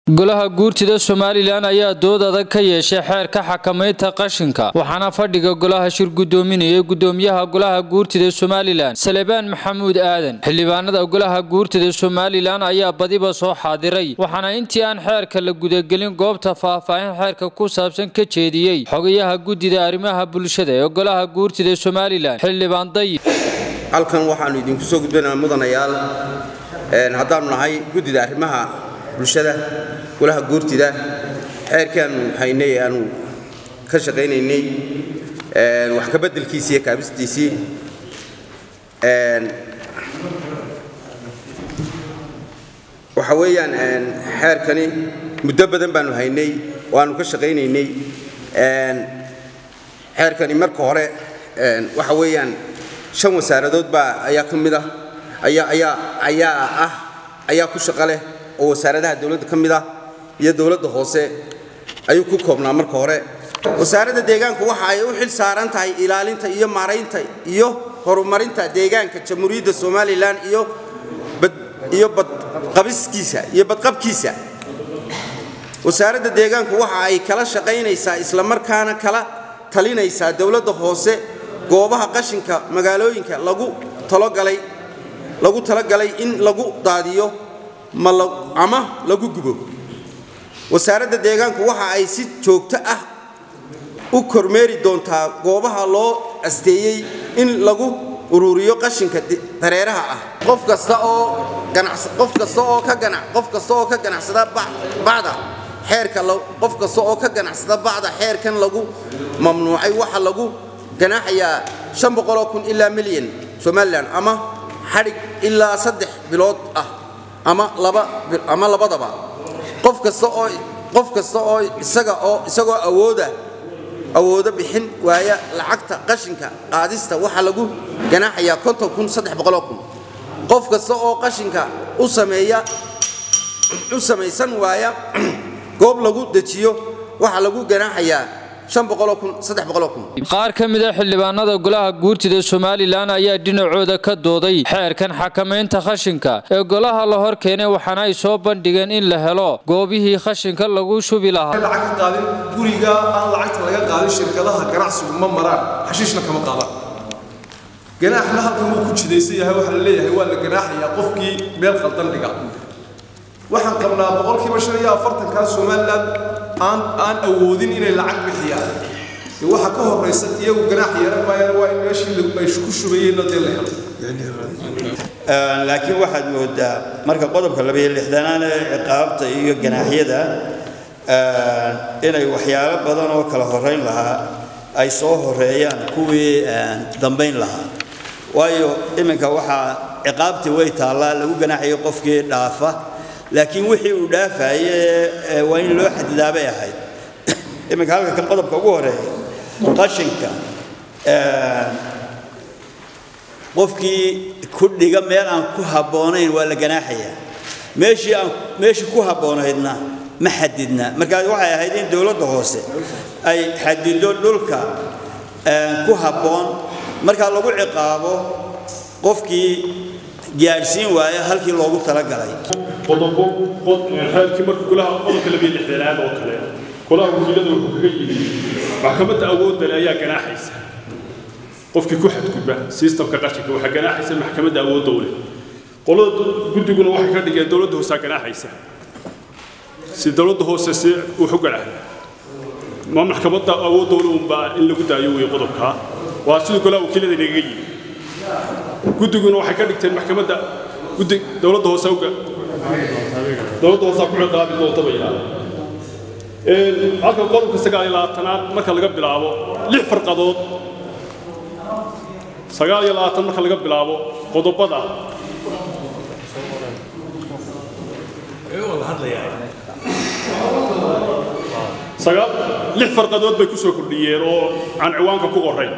golaha guurtida somalilan ayaa dood adag ka yeeshay xeerka xakamaynta qashinka waxaana fadhiga golaha shir gudoominayay gudoomiyaha golaha guurtida somalilan salebaan maxamuud aadan xildhibaanada golaha guurtida somalilan ayaa badiba soo xaadiray waxaana intii aan xeerka la gudagelin goobta faahfaahin xeerka ku saabsan ka jeediyey xogayaha guddida arrimaha bulshada ee golaha guurtida somalilan xildhibaan dayib halkan waxaannu idinku soo gudbinaa mudanayaal haddaannu nahay guddida arrimaha bulshada golaha guurtida xeerkaannu haynay aanu ka shaqaynaynay wax ka beddelkiisii iyo kaabistiisii waxa weeyaan xeerkani muddo badan baannu haynay oo aanu ka shaqaynaynay xeerkani marka hore waxa weeyaan shan wasaaradood baa ayaa ka mid ah ayaa ayaa ayaa ah ayaa ku shaqo leh oo wasaaradaha dowladda ka mid ah iyo dowladda hoose ayuu ku koobnaa marka hore wasaaradda deegaanku waxa ay u xil saaran tahay ilaalinta iyo maaraynta iyo horumarinta deegaanka jamhuuriyadda somalilan iyo iyo badqabiskiisa iyo badqabkiisa wasaaradda deegaanku waxa ay kala shaqaynaysaa islamarkaana kala talinaysaa dowladda hoose goobaha qashinka magaalooyinka lagu talogalay lagu talagalay in lagu daadiyo ama lagu gubo wasaaradda deegaanku waxa ay si joogto ah u kormeeri doontaa goobaha loo asteeyey in lagu ururiyo qashinka dareeraha ah qof kasta oo qof kasta oo ka ganac qof kasta oo ka ganacsada bacda xeerka qof kasta oo ka ganacsada bacda xeerkan lagu mamnuucay waxa lagu ganaaxayaa shan boqoloo kun ilaa milyan somalilan ama xadhig ilaa saddex bilood ah ama laba ama labadaba qof kasta oo qof kasta oo isaga oo isagoo awooda awoodo bixin waaya lacagta qashinka qaadista waxaa lagu ganaaxayaa konton kun saddex boqoloo kun qof kasta oo qashinka u sameeya u samaysan waaya goob lagu dejiyo waxaa lagu ganaaxayaa qaar ka mid a xildhibaanada golaha guurtida somalilan ayaa dhinacooda ka dooday xeerkan xakamaynta khashinka ee golaha la hor keenay waxaana ay soo bandhigeen in la helo goobihii khashinka lagu shubi lahaa lacag ka qaadin guriga aan lacagta laga qaadin shirkadaha ganacsigu ma maraan xashiishna kama qaadaan ganaaxna halkan wuu ku jidaysan yahay waxaa la leeyahay waa la ganaaxayaa qofkii meel khaldan dhiga waxaan qabnaa boqolkiiba shan iyo afartankaa somalilan aan aan awoodin inay lacag bixiyaan waxa ka horeysa iyagu ganaax yeelan maayaan waa in meeshii ay ku shubayeenna dee la helo laakiin waxaad moodaa marka qodobka labayo lixdanaad ee ciqaabta iyo ganaaxyada inay waxyaalo badan oo kala horeyn lahaa ay soo horeeyaan kuwii dambayn lahaa waayo iminka waxaa ciqaabtii way taallaa lagu ganaaxayo qofkii dhaafa laakiin wixii uu dhaafaye waa in loo xadidaa bay ahayd iminka halka kan qodobka ugu horeeya qashinka qofkii ku dhiga meel aan ku habboonayn waa la ganaaxayaa meeshii aan meeshii ku habboonaydna ma xadidna markaa waxay ahayd in dowladda hoose ay xadido dhulka ku habboon markaa lagu ciqaabo qofkii gaadhsiin waaya halkii loogu talagalay qodobo xeerkii marka golaha qodobka labiyo lixdanaad oo kale golaha wakiilada wuxuu kaga yimi maxkamadda awoodda le ayaa ganaaxaysa qofkii ku xadgudba sistamka qashinka waxaa ganaaxaysa maxkamadda awoodda u leh qolada guddiguna waxay ka dhigeen dowladda hoosaa ganaaxaysa si dowladda hoose si wuxu ganaaxda ma maxkamadda awoodda ule unbaa in lagu daayo wey qodobkaa waa sidii golaha wakiilada inagaga yimi guddiguna waxay ka dhigteen maxkamadda guddi dowladda hoose dowladda hoosaa ku ciqaabi doonta bay yidhahdeen halka qodobka sagaal iyo labaatanaad marka laga bilaabo lix farqadood sagaal iyo labaatan marka laga bilaabo qodobada sagaal lix farqadood bay ku soo kordhiyeen oo aan ciwaanka ku qorayn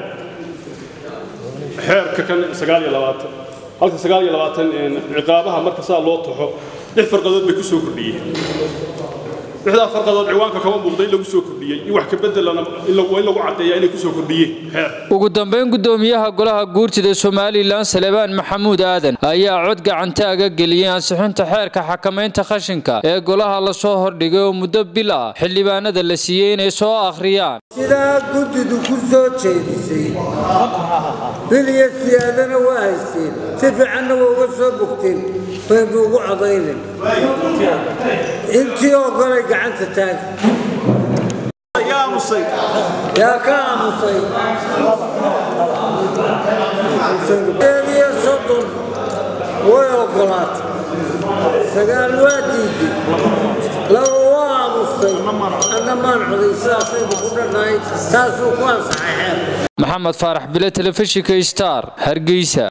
xeerka kan sagaal iyo labaatan halka sagaal iyo labaatan ciqaabaha marka saa loo taxo lix farqadood bay ku soo kordhiyeen lixdaa farqadood ciwaanka kama muuqda in lagu soo kordhiyey in wax ka bedelana in lagu caddeeyaa inay ku soo kordhiyeen xeer ugu dambayn gudoomiyaha golaha guurtida somalilan salebaan maxamuud aadan ayaa cod gacantaaga geliyey ansixinta xeerka xakamaynta qashinka ee golaha lasoo hordhigay oo muddo bil ah xildhibaanada la siiyey inay soo akhriyaan sidaa guddidu ku soo jeedisay bil iyo siyaadana waa haysteen si fiicanna waa uga soo bogteen baynu ugu codaynen intii oo golay gacanta taagi yaa ka aamusay iyo soddon way ogolaatay sagaal waa diiday laba waa aamustay anna maan coday sidaasaynu ku dhannahay taasuu ku ansaxay xeer maxamed faarax bile telefishinka star hargeysa